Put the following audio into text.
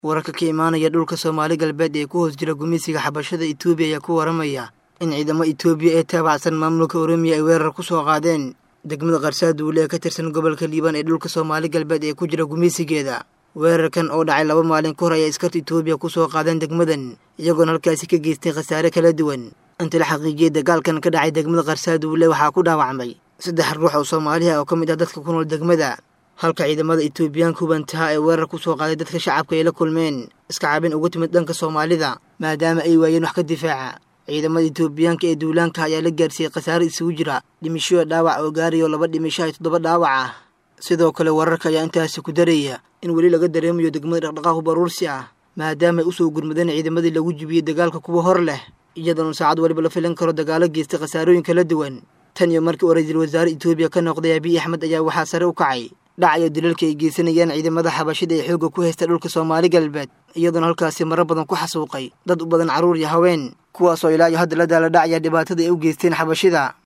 wararka ka imaanaya dhulka soomaali galbeed ee ku hoos jira gumeysiga xabashada etoobiya ayaa ku waramaya in ciidamo etoobiya ee taabacsan maamulka oromiya ay weerar ku soo qaadeen degmada qarsaaduule ee ka tirsan gobolka liibaan ee dhulka soomaali galbeed ee ku jira gumeysigeeda weerarkan oo dhacay laba maalin ka hor ayaa iskarta etoobiya ku soo qaadeen degmadan iyagoona halkaasi ka geystay khasaare kala duwan inta la xaqiijiyey dagaalkan ka dhacay degmada qarsaaduule waxaa ku dhaawacmay saddex ruux oo soomaaliha oo ka mid ah dadka ku nool degmada halka ciidamada etoobiyaanka hubantaha ee weerar ku soo qaaday dadka shacabka ay la kulmeen iska cabin uga timid dhanka soomaalida maadaama ay waayeen wax ka difaaca ciidamada etoobiyaanka ee duulaanka ayaa la gaarsiiyey khasaare isugu jira dhimishoya dhaawac oo gaarayo laba dhimisho ay toddoba dhaawac ah sidoo kale wararka ayaa intaasi ku daraya in weli laga dareemayo degmada dhaqdhaqaaqu baruursi ah maadaama ay usoo gurmadeen ciidamadii lagu jibiyey dagaalka kuwa hor leh iyadoona saacad waliba la filan karo dagaalo geystay khasaarooyin kala duwan tan iyo markii uu ra-iisul wasaare etoobiya ka noqday abiy axmed ayaa waxaa sare u kacay dhacayo dilalka ay geysanayaan ciidamada xabashida ee xoogga ku haysta dhulka soomaali galbeed iyadoona halkaasi marar badan ku xasuuqay dad u badan carruur iyo haween kuwaasoo ilaa iyo hadda la daala dhacaya dhibaatada ay u geysteen xabashida